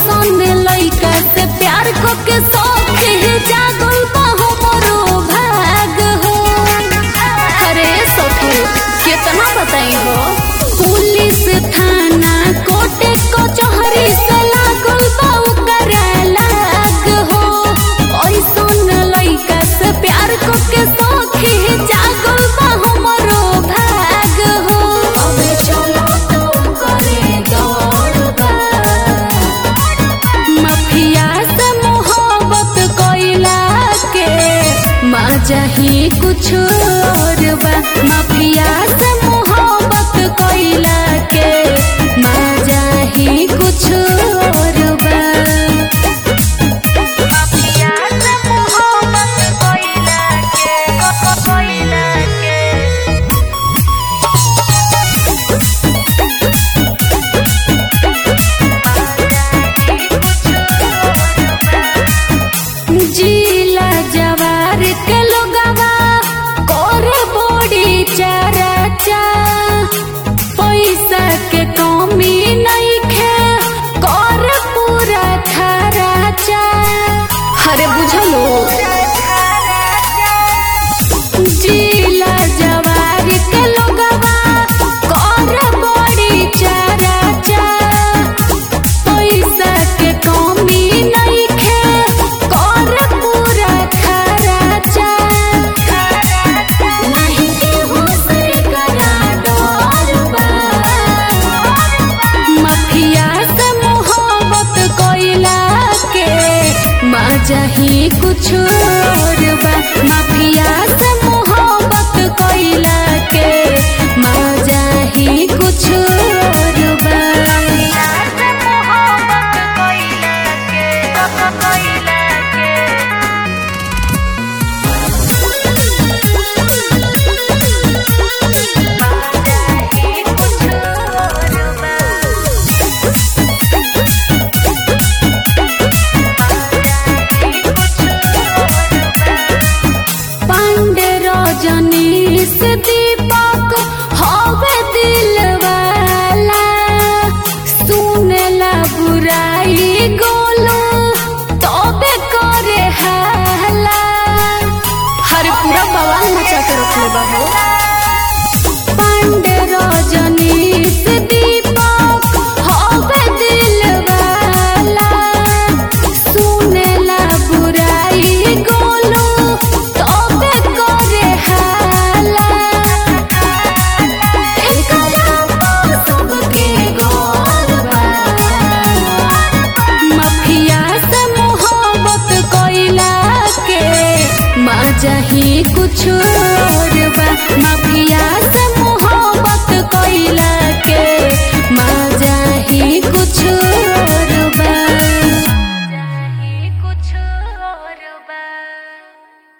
सन लइका से प्यार को के शौक ही जागल बा हमरो भाग हो अरे सखी कितना बताई हो पुलिस थाना कोर्ट कचहरी से लागल बा ओकर लाग हो ऐसन लइका से प्यार को के शौक ही जागल बा हमरो भाग हो अबे चलो तो करे दौड़बा माफिया से मोहब्बत कोइला के मजा ही कुछ और बा माफिया से मोहब्बत कोइला के मजा ही कुछ और बा माफिया से मोहब्बत कोइला के कोइला के जिला जवार के लोगवा करे बड़ी चराचा पैसा के कमी नहीं खे कर पूरा खराचा अरे बुझलो जिला जवार के लोगवा करे बड़ी चराचा पैसा के कमी नहीं खे कर पूरा खराचा नहीं केहू से करा डरबा माफिया से मोहब्बत कोइला के मजा ही कुछ